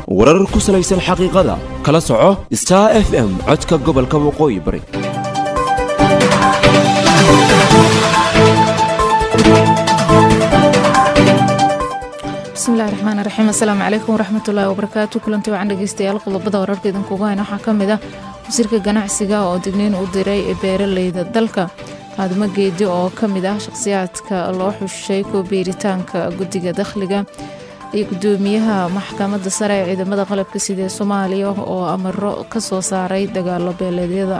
warar ku salaysan xaqiiqada kala soco star f m codka gobolka waqooyi bari bismillahi raxmaan raxiim assalaamu calaykum waraxmatullaahi wabarakaatu kulanti wacan dhegeystayaal qodobada wararka idinkugu hayna waxaa ka mid ah wasiirka ganacsiga oo digniin u diray beeraleyda dalka faadimo geedi oo ka mid ah shaqhsiyaadka loo xushay kuwa beeritaanka guddiga dakhliga iyo gudoomiyaha maxkamadda sare ee ciidamada qalabka sida ee soomaaliya oo amaro ka soo saaray dagaalo beeleedyada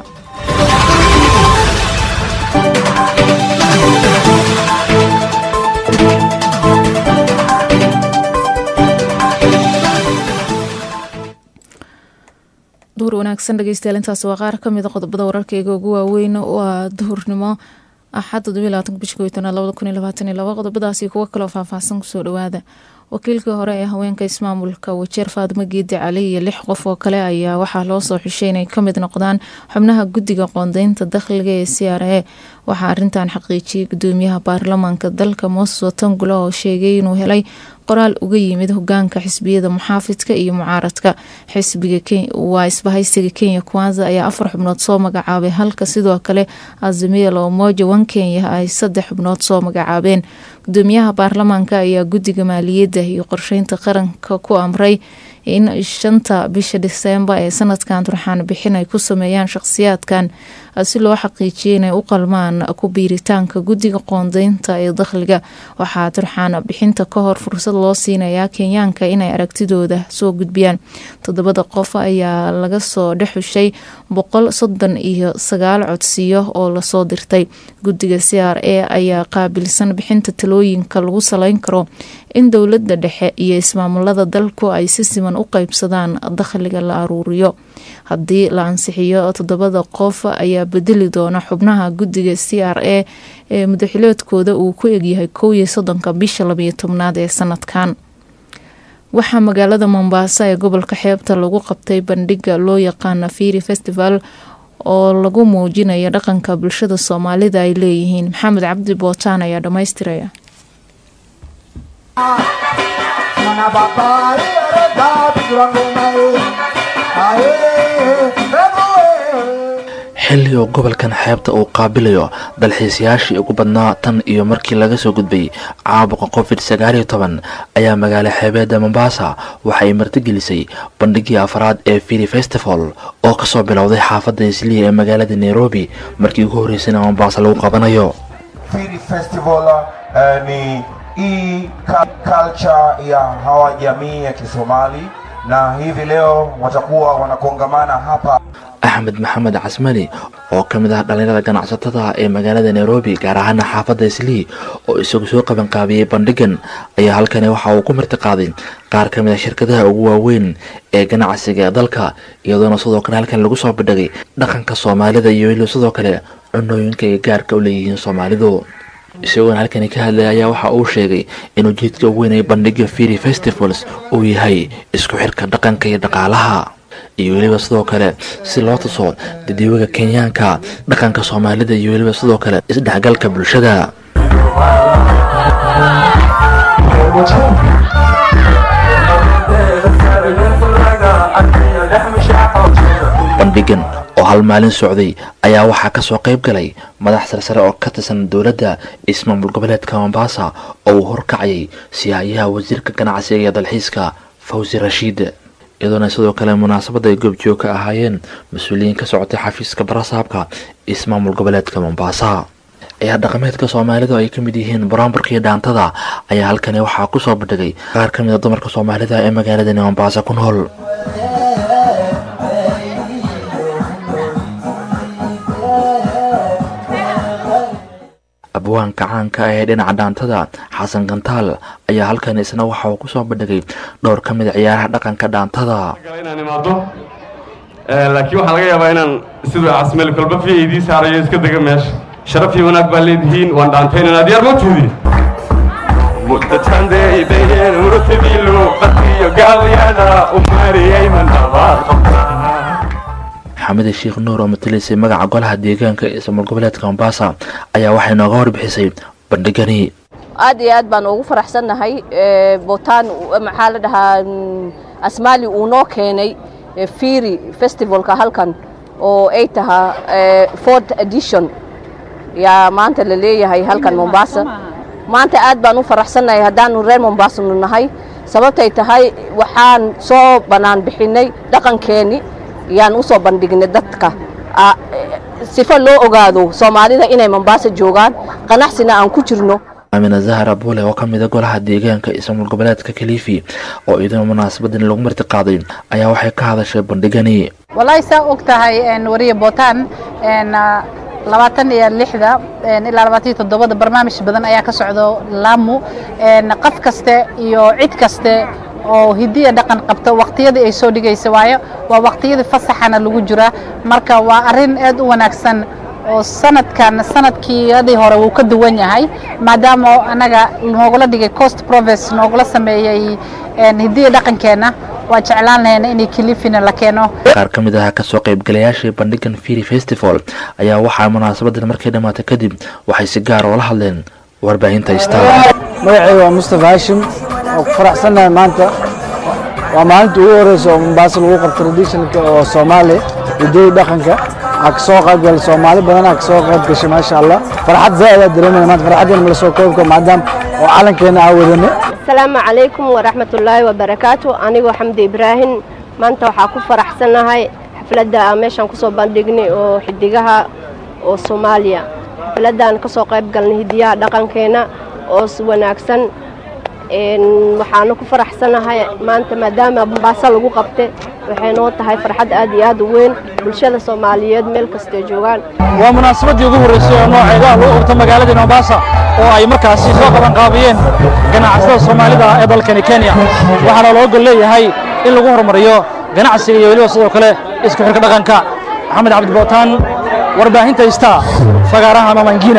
duhur wanaagsan dhegeystayaal intaas waa qaar ka mid a qodobada wararkeyga ugu waaweyn waa duhurnimo axad todobaylabaatanka bisha kow tanaad labada kun iyo labaatan iyo laba qodobadaasi kuwo kaloo faahfaahsan kusoo dhawaada wakiilkii hore ee haweenka ismaamulka wajeer faadimo geedi cali iyo lix qof oo kale ayaa waxaa loo soo xushay inay kamid noqdaan xubnaha guddiga qoondeynta dakhliga ee c r a waxaa arintan xaqiijiyay gudoomiyaha baarlamaanka dalka mooses watangula oo sheegay inuu helay qoraal uga yimid hogaanka xisbiyada muxaafidka iyo mucaaradka xisbiga waa isbahaysiga kenya kwanza ayaa afar xubnood soo magacaabay halka sidoo kale azimia la umoja wan kenya ay saddex xubnood soo magacaabeen gudoomiyaha baarlamaanka ayaa guddiga maaliyadda iyo qorsheynta qaranka ku amray in shanta bisha diseembar ee sanadkan turxaan bixin ay ku sameeyaan shaqhsiyaadkan si loo xaqiijiyay inay u qalmaan ku biiritaanka guddiga qoondeynta ee dakhliga waxaa turxaan bixinta ka hor fursad loo siinayaa kenyaanka inay aragtidooda soo gudbiyaan toddobada qof ayaa laga soo dhexushay boqol soddon iyo sagaal codsiyo oo lasoo dirtay guddiga c r a ayaa qaabilsan bixinta talooyinka lagu saleyn karo in dowladda dhexe iyo ismaamulada dalku ay si siman u qeybsadaan dakhliga la aruuriyo haddii la ansixiyo toddobada qof ayaa bedeli doona xubnaha guddiga c r a ee mudaxileedkooda uu ku egyahay kow iyo soddonka bisha labayo tobnaad ee sanadkan waxaa magaalada mombaaso ee gobolka xeebta lagu qabtay bandhiga loo yaqaana firi festival oo lagu muujinayo dhaqanka bulshada soomaalida ay leeyihiin maxamed cabdi bootaan ayaa dhammaystiraya xilli oo gobolkan xeebta uu qaabilayo dalxiisayaashii ugu badnaa tan iyo markii laga soo gudbay caabuqa covid sagaal iyo toban ayaa magaalo xeebeedda mombaasa waxay martigelisay bandhigii afraad ee fili festival oo kasoo bilowday xaafadda isliya ee magaalada nairobi markii ugu horreysayna mombaasa lagu qabanayo hii culture ya hawa jamii ya Kisomali na hivi leo watakuwa wanakongamana hapa. axmed maxamed casmali oo ka mid ah dhallinyarada ganacsatada ee magaalada nairobi gaar ahaana xaafadda islii oo isagu soo qabanqaabiyey bandhigan ayaa halkani waxa uu ku martiqaaday qaar ka mid a shirkadaha ugu waaweyn ee ganacsiga ee dalka iyadoona sidoo kale halkan lagu soo bandhigay dhaqanka soomaalida iyo weliba sidoo kale cunooyinka ay gaarka u leeyihiin soomaalidu isagoona halkani ka hadlaya ayaa waxa uu sheegay in ujeedka ugu weyn ee bandhiga firi festivals uu yahay isku xirka dhaqanka iyo dhaqaalaha iyo weliba sidoo kale si loo tuso dadiiwaga kenyaanka dhaqanka soomaalida iyo weliba sidoo kale isdhexgalka bulshada bandhigan oo hal maalin socday ayaa waxaa kasoo qayb galay madax sarsare oo ka tirsan dowladda ismaamul goboleedka mombaasa oo uu horkacayay siyaayaha wasiirka ganacsiga iyo dalxiiska fawzi rashiid iyadoona sidoo kale munaasabadda ay goobjoog ka ahaayeen mas-uuliyiin ka socotay xafiiska barasaabka ismaamul goboleedka mombaasa ciyaar dhaqameedka soomaalidu ay ka mid yihiin buraamburka iyo dhaantada ayaa halkani waxaa kusoo bandhigay qaar ka mid a dumarka soomaalida ee magaaladani mombaasa ku nool abwaanka caanka ah ee dhinaca dhaantada xasan gantaal ayaa halkan isna waxa uu kusoo bandhigay dhowr ka mid a ciyaaraha dhaqanka dhaantada inaan imaado laakiin waxaa laga yaabaa inaan siduu casmeel kolba fi idii saarayo iska dega meesha sharaf iyo wanaag baa leedihiin waan dhaantaynanaa diyaar ma tuudi muddatandeybayeen urutadiilu qadkiyo gaalyada umariyay mandhabaad xamida sheekh nuur oo matalaysay magaca golaha deegaanka ee ismaal goboleedka mombasa ayaa waxay nooga warbixisay bandhigani aad iyo aad baan ugu faraxsannahay bootaan maxaa la dhahaa asmaali uu noo keenay fiiri festivalka halkan oo ay tahaa fort edition yaa maanta la leeyahay halkan mombasa maanta aad baan u faraxsannahay haddaanu reer mombaasanu nahay sababtay tahay waxaan soo bannaan bixinay dhaqankeenni yaan u soo bandhignay dadka sifo loo ogaado soomaalida inay mombaasa joogaan qanacsina aan ku jirno amina zahra buule oo ka mida golaha deegaanka ismaamul goboleedka kalifi oo iyaduna munaasabadan lagu marti qaaday ayaa waxay ka hadashay bandhigani wallaahi saa og tahay wariya bootaan labaatan iyo lixda ilaa labaatan iyo toddobada barnaamij badan ayaa ka socdo laamu qof kaste iyo cid kaste oo hidiya dhaqan qabto waqtiyadii ay soo dhigaysa waayo waa waqtiyadii fasaxana lagu jira marka waa arrin aad u wanaagsan oo sanadkan sanadkiiyadii hore wuu ka duwan yahay maadaama anaga noogula dhigay coast province noogula sameeyey hidiya dhaqankeenna waa jeclaan lahayna inay kilifina la keeno qaar ka mid ah kasoo qaybgalayaashii bandhigan firi festival ayaa waxaa munaasabadan markay dhammaatay kadib waxay si gaar oola hadleen warbaahinta star magacayga waa mustafa hashim oo ku faraxsannahay maanta waa maalinta ugu horeysa oo mombaaso lagu qabto traditionalka oo soomaali hidooyi dhaqanka aa kasoo qaybgalay soomaali badan aa kasoo qayb gashay maasha allah farxad zaaid aa dareemaya maanta farxaddeena mala soo koobka maadaama oo calankeena aa wadane asalaamu calaykum waraxmatullaahi wabarakaatu anigoo xamdi ibraahim maanta waxaa ku faraxsannahay xafladda aan meeshaan kusoo bandhignay oo xidigaha oo soomaaliya xafladaan kasoo qayb galnay hidiyaha dhaqankeenna oo wanaagsan waxaana ku faraxsanahay maanta maadaama mombaaso lagu qabte waxay noo tahay farxad aad iyo aad u weyn bulshada soomaaliyeed meel kastay joogaan waa munaasabadii ugu horreysay oo nooceeda lagu qabto magaaladii mombasa oo ay markaasi soo qabanqaabiyeen ganacsatada soomaalida ee dalkani kenya waxaana loo gol leeyahay in lagu horumariyo ganacsiga iyo weliba sidoo kale isku xirka dhaqanka maxamed cabdi bootaan warbaahinta star fagaaraha mamangina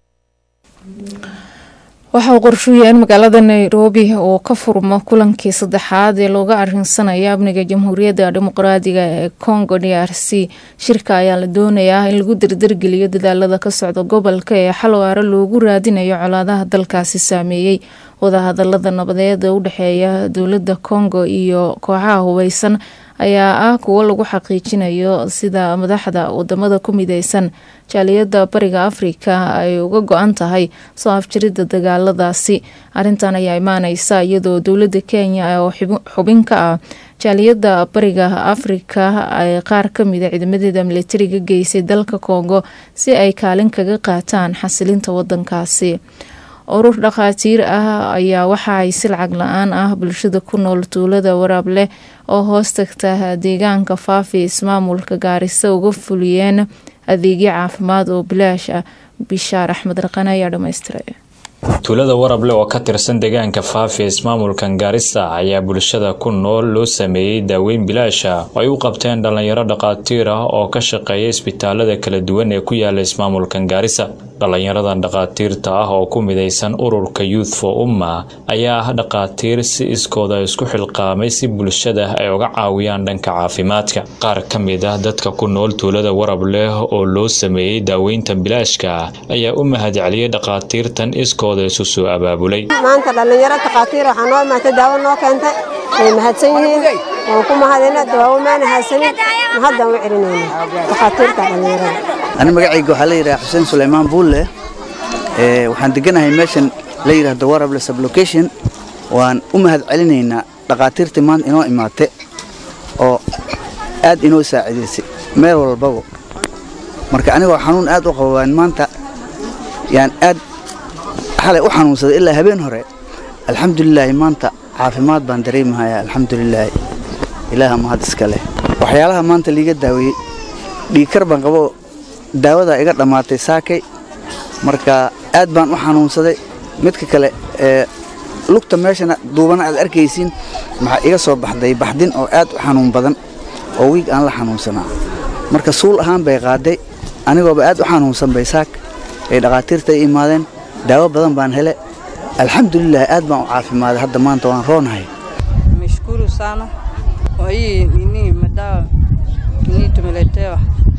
waxa uu qorshuyahay in magaalada nairobi oo ka furmo kulankii saddexaad ee looga arinsanayo amniga jamhuuriyadda dimuqraadiga ee congo d r c shirka ayaa la doonayaa in lagu dardargeliyo dadaalada ka socda gobolka ee xal waaro loogu raadinayo colaadaha dalkaasi saameeyey wadahadalada nabadeed ee u dhexeeya dowladda congo iyo kooxaha hubeysan ayaa ah kuwo lagu xaqiijinayo sida madaxda wadamada ku mideysan jaaliyadda bariga afrika ay uga go-an tahay soo afjiridda dagaaladaasi arintan ayaa imaaneysa iyadoo dowladda kenya oo xubin ka ah jaaliyadda bariga afrika ay qaar kamida ciidamadeeda militariga geysay dalka kongo si ay kaalin kaga qaataan xasilinta wadankaasi urur dhakhaatiir ah ayaa waxa ay si lacag la-aan ah bulshada ku nool tuulada waraab leh oo hoos tagta deegaanka faafi ismaamulka gaarisa uga fuliyeen adeegyo caafimaad oo bilaash ah bishaar axmed raqane ayaa dhammaystiray tuulada warable oo ka tirsan deegaanka faafi ismaamulkan gaarisa ayaa bulshada ku nool loo sameeyey daaweyn bilaasha oo ay u qabteen dhallinyaro dhakhaatiir ah oo ka shaqeeya isbitaalada kala duwan ee ku yaala ismaamulkan gaarisa dhallinyaradan dhakhaatiirta ah oo ku midaysan ururka youth for umma ayaa ah dhakhaatiir si iskooda isku xilqaamay si bulshada ay uga caawiyaan dhanka caafimaadka qaar ka mid ah dadka ku nool tuulada warab leh oo loo sameeyey daaweynta bilaashka ayaa u mahadceliyey dhakhaatiirtan iskooda isu soo abaabulay maanta dhallinyaro dhakhaatiir waxaa noo imaatay daawo noo keentay way mahadsan yihiin waan ku mahadina dawaawo maana haysanin mahaddaan u celinayna dhakhaatiirta dhallinyarada ani magacayga waxaa la yidhaha xuseen sulaymaan buulle waxaan deganahay meeshan la yidhaahdo warable sublocation waan u mahad celinaynaa dhakhaatiirtii maanta inoo imaate oo aad inoo saacidaysay meel walbaba marka anigoo xanuun aad u qaba waan maanta yaan aad xalay u xanuunsaday ilaa habeen hore alxamdulilaahi maanta caafimaad baan dareemahayaa alxamdulilaahi ilaaha mahad iska leh waxyaalaha maanta liiga daaweeyey dhiigkar baan qabo daawadaa iga dhammaatay saakay marka aad baan u xanuunsaday midka kale ee lugta meeshana duubana aad arkaysiin maxaa iga soo baxday baxdin oo aad u xanuun badan oo wiig aan la xanuunsanaa marka suul ahaan bay qaaday anigooba aad u xanuunsan bay saak ay dhakhaatiirta i imaadeen daawo badan baan hele alxamdulilah aad baan u caafimaaday hadda maanta waan roonahay Nimeshukuru sana kwa hii nini madawa nini tumeletewa,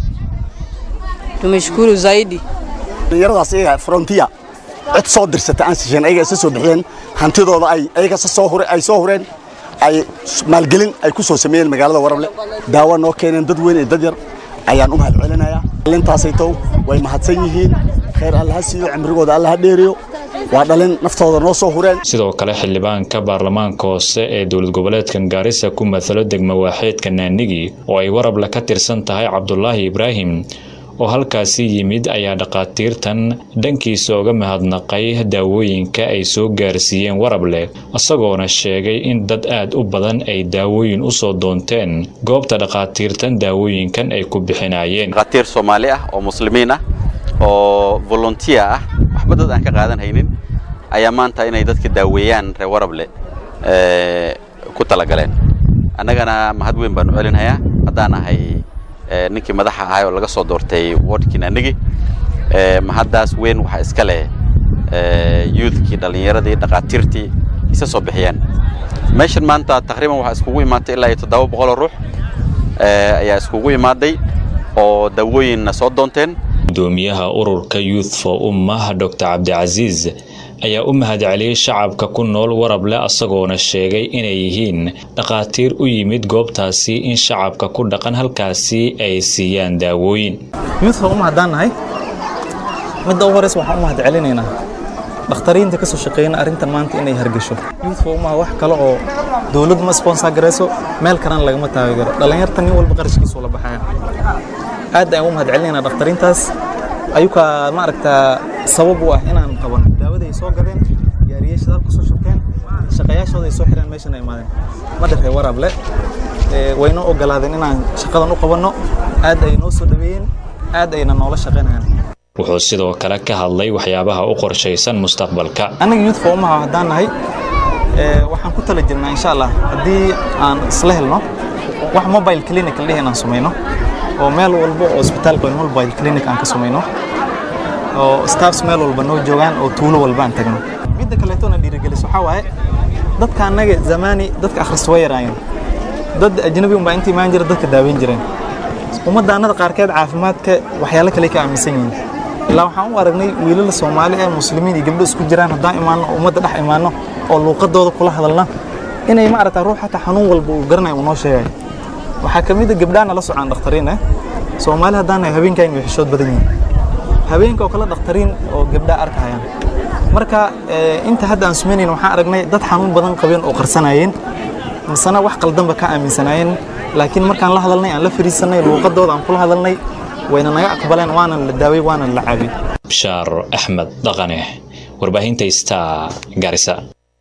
tumeshukuru zaidi. dhalinyaradaas iyaga frontier cid soo dirsata aan sisheen ayaga isa soo bixiyeen hantidooda ay ayaga sa soo hure ay soo hureen ay maalgelin ay ku soo sameeyeen magaalada warable daawo noo keeneen dad weyn iyo dad yar ayaan u mahad celinayaa dhalintaasaytow way mahadsan yihiin khayr alla ha siiyo cimrigooda alla ha dheeriyo waa dhalin naftooda noo soo hureen sidoo kale xildhibaanka baarlamaanka hoose ee dowlad goboleedkan gaarisa ku matalo degmo waaxeedka naanigi oo ay warable ka tirsan tahay cabdulaahi ibraahim oo halkaasi yimid ayaa dhakhaatiirtan dhankiisa uga mahadnaqay daawooyinka ay soo gaarsiiyeen warable isagoona sheegay in dad aad u badan ay daawooyin usoo doonteen goobta dhakhaatiirtan daawooyinkan ay ku bixinayeen dhakhaatiir soomaali ah oo muslimiin ah oo volunteer ah waxba dad aan ka qaadan haynin ayaa maanta inay dadka daaweeyaan reer warable ku talagaleen annagana mahad weyn baanu celinhayaa haddaan ahay ninkii madaxa ahay oo laga soo doortay wardkii naanigi mahaddaas weyn waxaa iska leh youthkii dhallinyaradii dhakhaatiirtii isa soo bixiyeen meeshan maanta taqriiban waxaa iskugu imaatay ilaa iyo toddoba boqoloo ruux ayaa iskugu imaaday oo daawooyinna soo doonteen gudoomiyaha ururka youth for ummah dr cabdicasiis ayaa u mahad celiyey shacabka ku nool warable asagoona sheegay inay yihiin dhakhaatiir u yimid goobtaasi in shacabka ku dhaqan halkaasi ay siiyaan daawooyin youth uma haddaan nahay midda u horeysa waxaan u mahad celinaynaa dhakhtariinta ka soo shaqeeyna arrintan maanta inay hargasho youth uma wax kale oo dowladdu ma sponsor garayso meel kalena lagama taageero dhallinyarta nin walba qarashkiisu la baxaya aad ayaan u mahad celinaynaa dhakhtariintaas ayukaa maaragtaa sabab u ah inaan qaban daawada ay soo gadeen gaariyaasha dalka soo shubteen shaqayaashooda ay soo xireen meeshan ay imaadeen ma dharree warable waynoo ogolaadeen inaan shaqadan u qabanno aad ay noo soo dhaweeyeen aad ayna noola shaqaynayaan wuxuu sidoo kale ka hadlay waxyaabaha u qorshaysan mustaqbalka aniga youth umaha haddaan nahay waxaan ku tala jirnaa insha allah haddii aan isla helno wax mobile clinic la dhihi inaan samayno oo meel walba oo isbitaalka weyn mobile clinic aan ka samayno oo staffs meel walba noo joogaan oo tuulo walba aan tagno midda kaleeto na dhiirigeliso waxaa waaye dadka annaga zamaani dadka akhrista way yaraayeen dad ajnabi unbaa inta imaan jira dadka daaweyn jireen ummaddaannada qaarkeed caafimaadka waxyaalo kale ka aaminsan yihiin ilaa waxaan u aragnay wiilala soomaali ee muslimiin iyo gabdho isku jiraan haddaan imaanno oo ummadda dhex imaanno oo luuqadooda kula hadalna inay maaragtaa ruux xataa xanuun walba uu garanaya uu noo sheegayo waxaa ka mid a gabdhaana la socaan dhakhtariin eh soomaali haddaan nahay habeenkayna way xishood badan yihiin habeenka oo kale dhakhtariin oo gabdhaa arkayaan marka inta hadda aan sumaynayn waxaan aragnay dad xanuun badan qabeen oo qarsanayeen misena wax qaldanba ka aaminsanaayeen laakiin markaan la hadalnay aan la fariisanay luuqadooda aan kula hadalnay wayna naga aqbaleen waana la daaway waana la caabiyey bishaar axmed dhaqane warbaahinta star garisa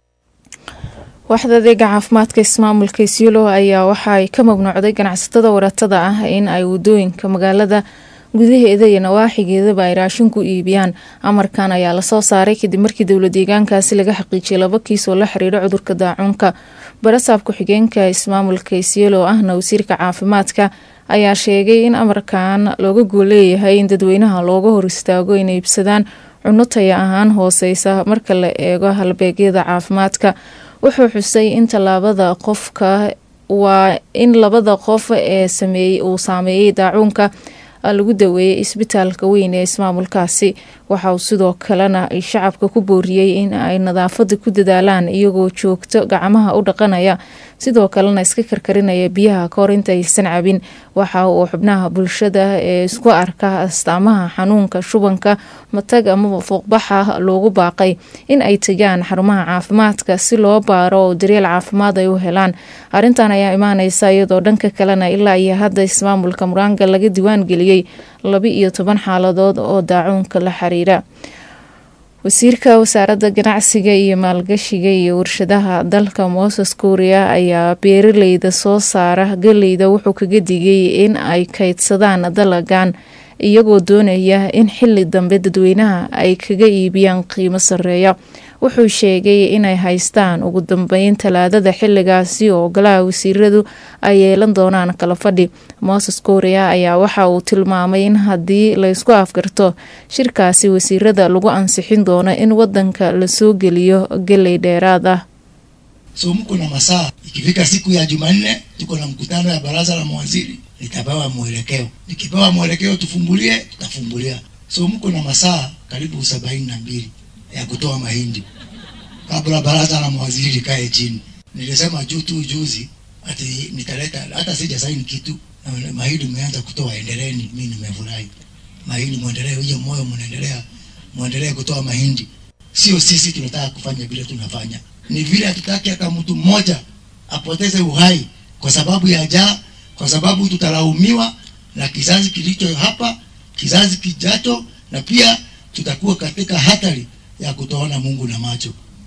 waaxda adeega caafimaadka ismaamulka isyulo ayaa waxa ay ka mamnuucday ganacsatada waratada ah in ay wadooyinka magaalada gudaheeda iyo nawaaxigeedaba ay raashin ku iibiyaan amarkan ayaa lasoo saaray kadib markii dowla deegaankaasi laga xaqiijiyay laba kiis oo la xiriira cudurka daacuunka barasaab ku-xigeenka ismaamulka isyelo ahna wasiirka caafimaadka ayaa sheegay in amarkan looga gooleeyahay in dadweynaha looga hor istaago inay iibsadaan cunno taya ahaan hooseysa marka la eego halbeegyada caafimaadka wuxuu xusay in tallaabada qofka waa in labada qof ee sameeyey uu saameeyey daacuunka lagu daweeyey isbitaalka weyn ee ismaamulkaasi waxa uu sidoo kalena shacabka ku booriyey in ay nadaafada ku dadaalaan iyagoo joogto gacmaha u dhaqanaya sidoo kalena iska karkarinaya biyaha kahor inta aysan cabin waxa uu xubnaha bulshada ee isku arka astaamaha xanuunka shubanka matag amaba fuuqbaxa loogu baaqay in ay tagaan xarumaha caafimaadka si loo baaro oo daryeel caafimaad ay u helaan arintan ayaa imaaneysa iyadoo dhanka kalena ilaa iyo hadda ismaamulka muraanga laga diwaan geliyey laba iyo toban xaaladood oo daacuunka la xiriira wasiirka wasaaradda ganacsiga iyo maalgashiga iyo warshadaha dalka moses kuuriya ayaa beeraleyda soo saara galeyda wuxuu kaga digay in ay kaydsadaan dalagan iyagoo doonaya in xili dambe dadweynaha ay kaga iibiyaan qiimo sareeya wuxuu sheegay inay haystaan ugu dambeyn talaadada xiligaasi oo golaha wasiiradu ay yeelan doonaan kala fadhi moses korea ayaa waxa uu tilmaamay in haddii laysku afgarto shirkaasi wasiirada lagu ansixin doono in wadanka lasoo geliyo geley dheeraad ah So mko na masaa, ikifika siku ya Jumanne tuko na mkutano ya baraza la mawaziri, nitapewa mwelekeo. Nikipewa mwelekeo tufumbulie, tutafumbulia. So mko na masaa karibu sabaini na mbili ya kutoa mahindi kabla baraza la mawaziri likae chini. Nilisema juu tu juzi ati nitaleta, hata sija saini kitu na mahindi mmeanza kutoa, endeleeni. Mimi nimefurahi mahindi, muendelee, hiyo moyo mnaendelea, muendelee kutoa mahindi. Sio sisi tunataka kufanya vile tunafanya, ni vile hatutaki hata mtu mmoja apoteze uhai kwa sababu ya njaa, kwa sababu tutalaumiwa na kizazi kilicho hapa, kizazi kijacho, na pia tutakuwa katika hatari ya kutoona Mungu na macho.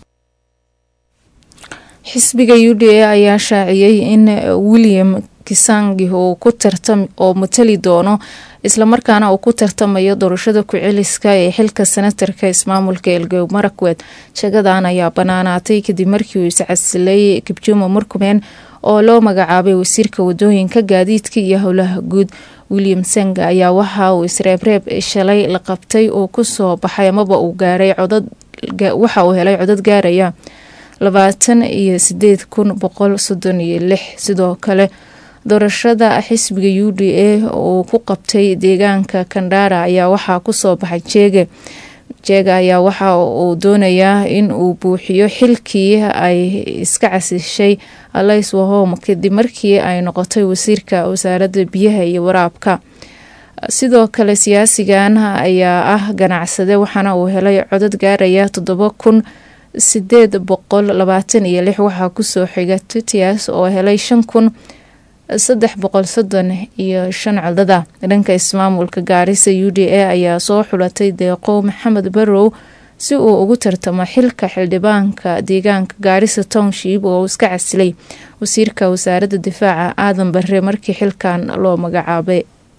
xisbiga u d a ayaa shaaciyey in william kisangi uu ku tartam oo matali doono islamarkaana uu ku tartamayo doorashada ku-celiska ee xilka senatarka ismaamulka elgeyo marakwet jagadan ayaa banaanaatay kadib markii uu iscasilay kibjuma murkumen oo loo magacaabay wasiirka wadooyinka gaadiidka iyo howlaha guud william senga ayaa waxa uu isreebreeb shalay la qabtay uu kusoo baxay amaba uu gaaray codad waxa uu helay codad gaaraya labaatan iyo sideed kun boqol soddon iyo lix sidoo kale doorashada xisbiga u d a uu ku qabtay deegaanka kandhara ayaa waxaa kusoo baxay jeege jeega ayaa waxa uu doonayaa in uu buuxiyo xilkii ay iska casishay alays wahom kadib markii ay noqotay wasiirka wasaaradda biyaha iyo waraabka sidoo kale siyaasigan ayaa ah ganacsade waxaana uu helay codad gaaraya toddoba kun sideed boqol labaatan iyo lix waxaa kusoo xiga tutias oo helay shan kun saddex boqol soddon iyo shan codada dhanka ismaamulka gaarisa u d a ayaa soo xulatay deeqo maxamed barrow si uu ugu tartamo xilka xildhibaanka deegaanka gaarisa township oo iska casilay wasiirka wasaaradda difaaca aadan bare markii xilkan loo magacaabay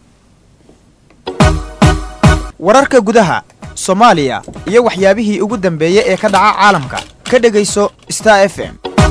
wararka gudaha soomaaliya iyo waxyaabihii ugu dambeeyey ee ka dhaca caalamka ka dhegayso star f m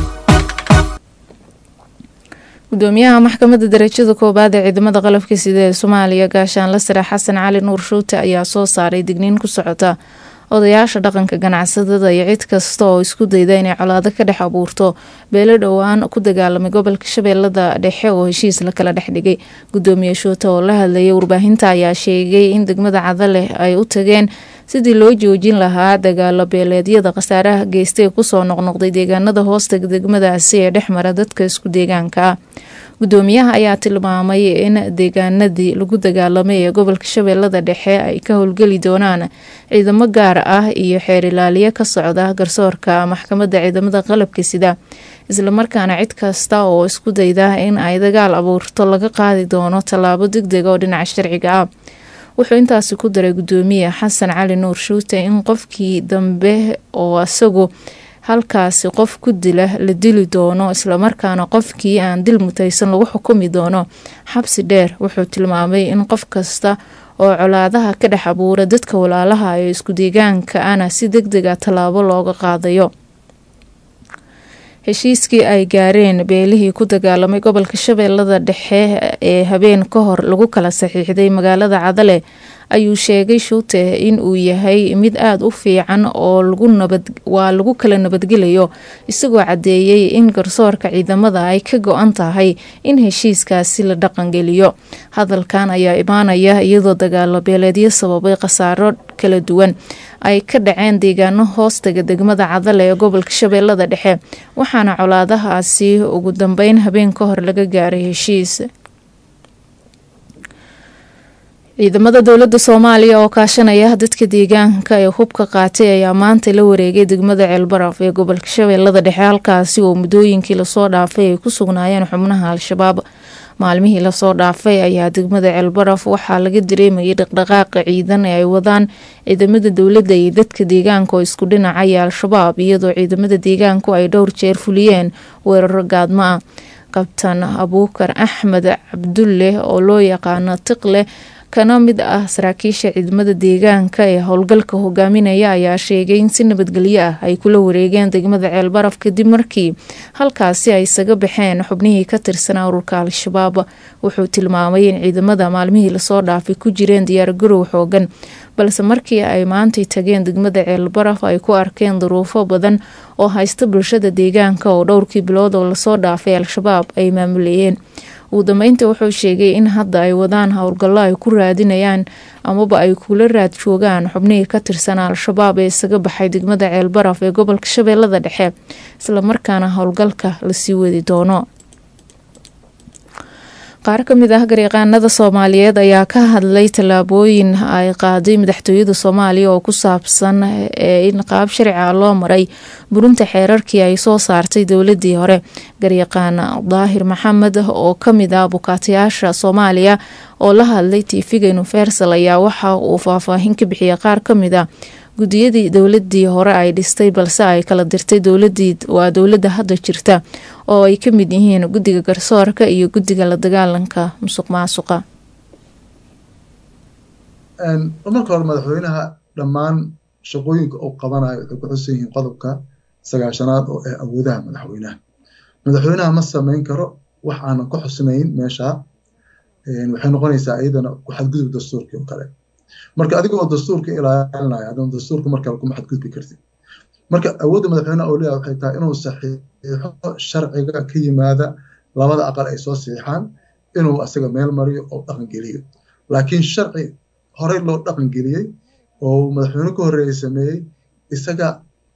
gudoomiyaha maxkamadda darajada koowaad ee ciidamada qalabka sida ee soomaaliya gaashaanle sare xasan cali nuur shuute ayaa soo saaray digniin ku socota odayaasha dhaqanka ganacsadada iyo cid kasta oo isku dayda inay colaado ka dhex abuurto beelo dhowaan ku dagaalamay gobolka shabeellada dhexe oo heshiis la kala dhex dhigay gudoomiye shuute oo la hadlayay warbaahinta ayaa sheegay in degmada cadaleh ay u tageen sidii loo joojin lahaa dagaalo beeleedyada khasaaraha geystay kusoo noqnoqday deegaanada hoostaga degmadaasi ee dhexmara dadka isku deegaanka ah gudoomiyaha ayaa tilmaamay in deegaanadii lagu dagaalamay ee gobolka shabeellada dhexe ay ka howlgeli doonaan ciidamo gaar ah iyo xeer ilaaliye ka socda garsoorka maxkamadda ciidamada qalabka sida islamarkaana cid kasta oo isku dayda in ay dagaal abuurto laga qaadi doono tallaabo degdeg oo dhinaca sharciga ah wuxuu intaasi ku daray gudoomiye xasan cali nuur shuute in qofkii dambe oo isagu halkaasi qof ku dila la dili doono islamarkaana qofkii aan dil mutaysan lagu xukumi doono xabsi dheer wuxuu tilmaamay in qof kasta oo colaadaha ka dhex abuura dadka walaalaha ee isku deegaanka ana si deg dega tallaabo looga qaadayo heshiiskii ay gaareen beelihii ku dagaalamay gobolka shabeellada dhexe ee habeen ka hor lagu kala saxiixday magaalada cadale ayuu sheegay shuute in uu yahay mid aada u fiican oo waa lagu kala nabadgelayo isagoo caddeeyey in garsoorka ciidamada ay ka go-an tahay in heshiiskaasi la dhaqangeliyo hadalkan ayaa imaanaya iyadoo dagaalo beeleedyo sababay khasaaro kala duwan ay ka dhaceen deegaano hoostaga degmada cadale ee gobolka shabeellada dhexe waxaana colaadahaasi ugu dambeyn habeen ka hor laga gaaray heshiis ciidamada dowladda soomaaliya oo kaashanaya dadka deegaanka ee hubka qaatay ayaa maanta la wareegay degmada ceelbaraf ee gobolka shabeellada dhexe halkaasi oo muddooyinkii lasoo dhaafay ay ku sugnaayeen xubnaha al-shabaab maalmihii lasoo dhaafay ayaa degmada ceelbaraf waxaa laga dareemayay dhaqdhaqaaqa ciidan ee ay wadaan ciidamada dowladda iyo dadka deegaanka oo isku dhinacaya al-shabaab iyadoo ciidamada deegaanku ay dhowr jeer fuliyeen weeraro gaadmo ah kabtan abuukar axmed cabdulle oo loo yaqaano tiqle kana mid ah saraakiisha ciidamada deegaanka ee howlgalka hogaaminaya ayaa sheegay in si nabadgelyo ah ay kula wareegeen degmada ceelbaraf kadib markii halkaasi ay isaga baxeen xubnihii ka tirsanaa ururka al-shabaab wuxuu tilmaamay in ciidamada maalmihii lasoo dhaafay ku jireen diyaargarow xoogan balse markii ay maantay tageen degmada ceelbaraf ay ku arkeen duruufo badan oo haysta bulshada deegaanka oo dhowrkii bilood oo lasoo dhaafay al-shabaab ay maamulayeen ugu dambeyntii wuxuu sheegay in hadda ay wadaan howlgallo ay ku raadinayaan amaba ay kula raad joogaan xubnihii ka tirsan al-shabaab ee isaga baxay degmada ceelbaraf ee gobolka shabeellada dhexe islamarkaana howlgalka lasii wadi doono qaar ka mid ah garyaqaanada soomaaliyeed ayaa ka hadlay tallaabooyin ay qaaday madaxtooyada soomaaliya oo ku saabsan in qaab sharciga loo maray burinta xeerarkii ay soo saartay dowladii hore garyaqaan daahir maxamed oo kamid ah bukaatayaasha soomaaliya oo la hadlay tv-ga universal ayaa waxa uu faahfaahin ka bixiyay qaar kamid a gudiyadii dowladii hore ay dhistay balse ay kala dirtay dowladii waa dowladda hadda jirta oo ay ka mid yihiin guddiga garsoorka iyo guddiga la dagaalanka musuq maasuqa marka hore madaxweynaha dhammaan shaqooyinka uu qabanayo waxay ku xusan yihiin qodobka sagaashanaad oo ah awoodaha madaxweynaha madaxweynaha ma sameyn karo wax aanan ku xusnayn meesha waxay noqonaysaa iyadana ku xadgudub dastuurkii oo kale marka adigoo dastuurka ilaalinaya haddana dastuurka markale kuma xadgudbi kartid marka awoodda madaxweynaha oo leeyahay waxay tahay inuu saxiixo sharciga ka yimaada labada aqal ay soo saxiixaan inuu asaga meel mariyo oo dhaqan geliyo laakiin sharci horey loo dhaqan geliyey oo madaxweyne ka horreeyey sameeyey isaga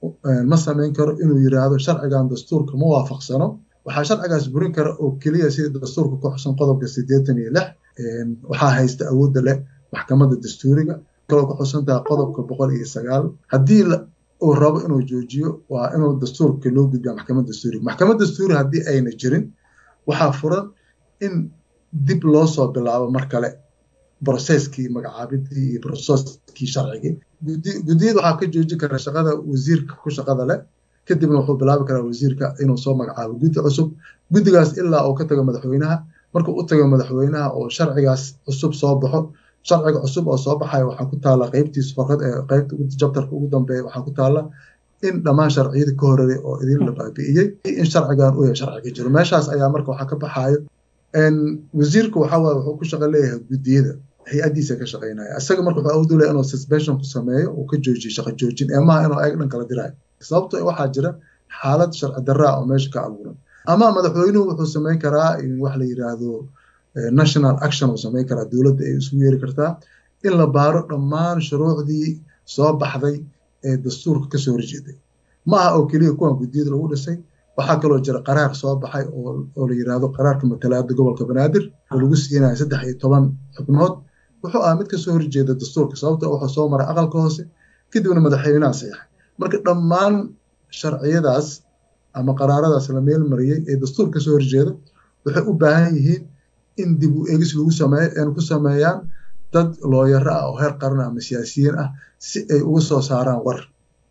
ma samayn karo inuu yiraahdo sharcigan dastuurka ma waafaqsano waxaa sharcigaas burin kara oo keliya sida dastuurka ku xusan qodobka siddeetan iyo lix waxaa haysta awoodda leh maxkamadda dastuuriga kaloo ku xusantaha qodobka boqol iyo sagaal haddii uu rabo inuu joojiyo waa inuu dastuurka loo gudbiya maxkamad dastuuriga maxkamad dastuuri haddii ayna jirin waxaa furan in dib loo soo bilaabo mar kale broseskii magacaabidii iyo broseskii sharcigii guddiyada waxaa ka jooji kara shaqada wasiirka ku shaqada leh kadibna wuxuu bilaabi karaa wasiirka inuu soo magacaabo guddi cusub guddigaas ilaa uu ka tago madaxweynaha markuu u tago madaxweynaha oo sharcigaas cusub soo baxo sharciga cusub oo soo baxaya waxaa ku taala qeybtiisa farqad ee qeybta jabtarka ugu dambeeya waxaa ku taala in dhammaan sharciyada ka horeeyay oo idin la baabi'iyey in sharcigan uu yahay sharciga jiro meeshaas ayaa marka waxaa ka baxaayo wasiirka waxaa waaye wuxuu ku shaqo leeyahay guddiyada hay-addiisa ka shaqeynaya isaga marka wuxuu awood u leeyahay inuu suspension ku sameeyo uu ka joojiyo shaqo joojin ee maaha inuu ayaga dhan kala dirayo sababto waxaa jira xaalad sharci darraa oo meesha ka abuuran ama madaxweynuhu wuxuu samayn karaa in wax la yiraahdo national action uu samayn karaa dowladda ay isugu yeeri kartaa in la baaro dhammaan shuruucdii soo baxday ee dastuurka kasoo horjeeday ma aha oo keliya kuwan guddiyada lagu dhisay waxaa kaloo jira qaraar soo baxay oo la yiraahdo qaraarka matalaada gobolka banaadir oo lagu siinayo saddex iyo toban xubnood wuxuu ahaa mid kasoo horjeeda dastuurka sababto wuxuu soo maray aqalka hoose kadibna madaxweynaha saxiixay marka dhammaan sharciyadaas ama qaraaradaas la meel mariyey ee dastuur kasoo horjeeda waxay u baahan yihiin in dib u eegis lagu sameeyo ku sameeyaan dad looyaro ah oo heer qaran ama siyaasiyiin ah si ay uga soo saaraan war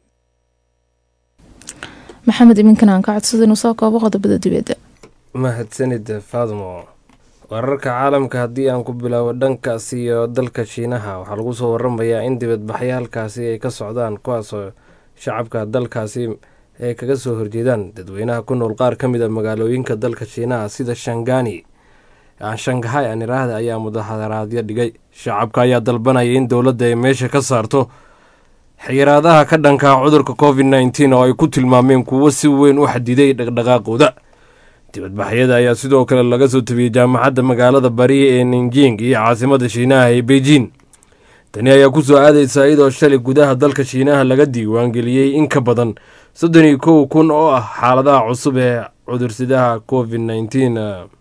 maxamed iminkan aan ka codsada inuu soo koobo qodobada dibadda mahadsanid faadmo wararka caalamka haddii aan ku bilaabo dhankaas iyo dalka shiinaha waxaa lagu soo waramayaa in dibadbaxyaalkaasi ay ka socdaan kuwaasoo shacabka dalkaasi ay kaga soo horjeedaan dadweynaha ku nool qaar ka mid a magaalooyinka dalka shiinaha sida shangani shangahay aan iraahda ayaa mudaharaadyo dhigay shacabka ayaa dalbanaya in dowladda ay meesha ka saarto xiraadaha ka dhankaa cudurka covid nneteen oo ay ku tilmaameen kuwo si weyn u xadiday dhaqdhaqaaqooda dibadbaxyada ayaa sidoo kale laga soo tabiyey jaamacadda magaalada bari ee ninjing iyo caasimada shiinaha ee beijing tani ayaa ku soo aadaysa iyadoo shalay gudaha dalka shiinaha laga diiwaangeliyey in ka badan soddon iyo kow kun oo ah xaaladaha cusub ee cudursidaha covid nneteen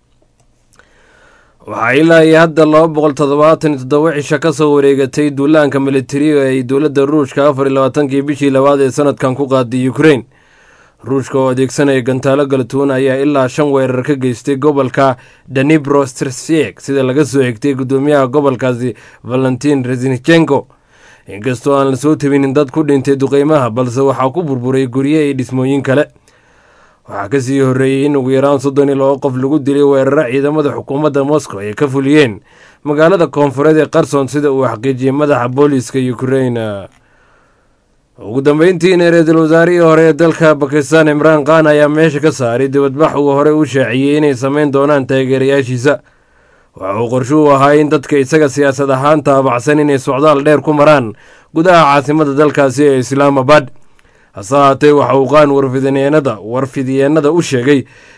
waxaa ilaa iyo hadda laba boqol toddobaatan iyo toddoba cisho ka soo wareegatay duulaanka militariga ay dowladda ruushka afar iyo labaatankii bishii labaad ee sanadkan ku qaaday ukrain ruushka oo adeegsanaya gantaalo galatuun ayaa ilaa shan weerar ka geystay gobolka danibro strsiek sida laga soo xigtay guddoomiyaha gobolkaasi valentin resnichenko inkastoo aan la soo tabinin dad ku dhintay duqeymaha balse waxaa ku burburay gurye iyo dhismooyin kale waxaa kasii horreeyey in ugu yaraan soddon iyo laba qof lagu dilay weeraro ciidamada xukuumadda moscow ay ka fuliyeen magaalada koonfureed ee qarson sida uu xaqiijiyey madaxa booliiska ukrain ugu dambeyntiina ra-iisul wasaarihii hore ee dalka bakistan imraan khan ayaa meesha ka saaray dibadbax uu hore u shaaciyey inay sameyn doonaan taageerayaashiisa waxa uu qorsho u ahaa in dadka isaga siyaasad ahaan taabacsan inay socdaal dheer ku maraan gudaha caasimada dalkaasi ee islaamabad hase haatee waxa uu qaan warfidyeennada warfidyeennada u sheegay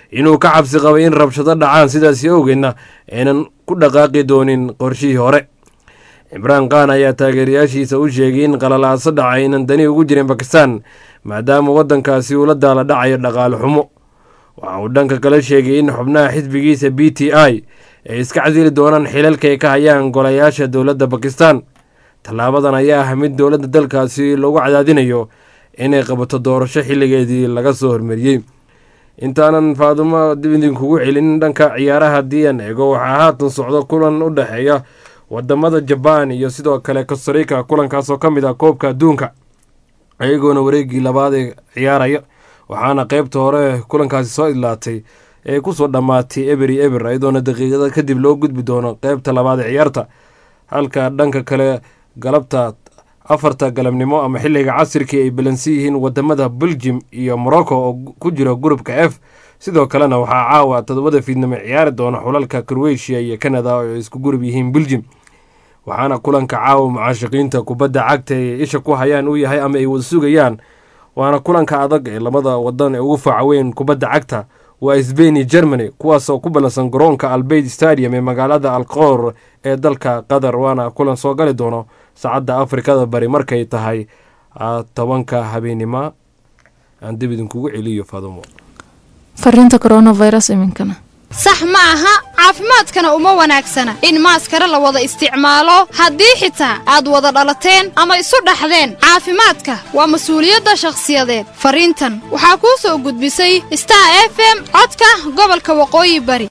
inuu ka cabsi qabay in rabshado dhacaan sidaasi awgeedna aynan ku dhaqaaqi doonin qorshihii hore cimraan khan ayaa taageerayaashiisa u sheegay in qalalaaso dhaca aynan dani ugu jirin bakistan maadaama waddankaasi uu la daala dhacayo dhaqaale xumo waxa uu dhanka kale sheegay in xubnaha xisbigiisa b t i ay iska casili doonaan xilalka ay ka hayaan golayaasha dowladda bakistan tallaabadan ayaa ah mid dowladda dalkaasi lagu cadaadinayo inay qabato doorasho xilligeedii laga soo hormariyey intaanan faadumo dib idinkugu celin dhanka ciyaaraha haddii aan eego waxaa haatan socdo kulan u dhexeeya wadamada jabaan iyo sidoo kale costarica kulankaasoo ka mid ah koobka adduunka ayagoona wareegii labaad ee ciyaaraya waxaana qeybta hore kulankaasi soo idlaatay ee kusoo dhammaatay eberi eber iyadoona daqiiqada kadib loo gudbi doono qeybta labaad ee ciyaarta halka dhanka kale galabta afarta galabnimo ama xilliga casirkii ay balansi yihiin wadamada beljim iyo morocco oo ku jira gurubka f sidoo kalena waxaa caawa todobada fiidnimo ciyaari doona xulalka croatia iyo canada oo ay isku gurub yihiin beljim waxaana kulanka caawa mucaashiqiinta kubadda cagta ay isha ku hayaan uu yahay ama ay wada sugayaan waana kulanka adag ee labada wadan ee ugu faaca weyn kubadda cagta waa sbain iyo germany kuwaasoo ku ballansan garoonka albeid stadium ee magaalada alqoor ee dalka qatar waana kulan soo gali doono saacadda afrikada bari markay tahay tobanka habeenimo aan dib idinkugu celiyo fadumo fariinta coronavirus iminkana sax ma aha caafimaadkana uma wanaagsana in maaskara la wada isticmaalo haddii xitaa aad wada dhalateen ama isu dhaxdeen caafimaadka waa mas-uuliyadda shakhsiyadeed fariintan waxaa kuu soo gudbisay star f m codka gobolka waqooyi bari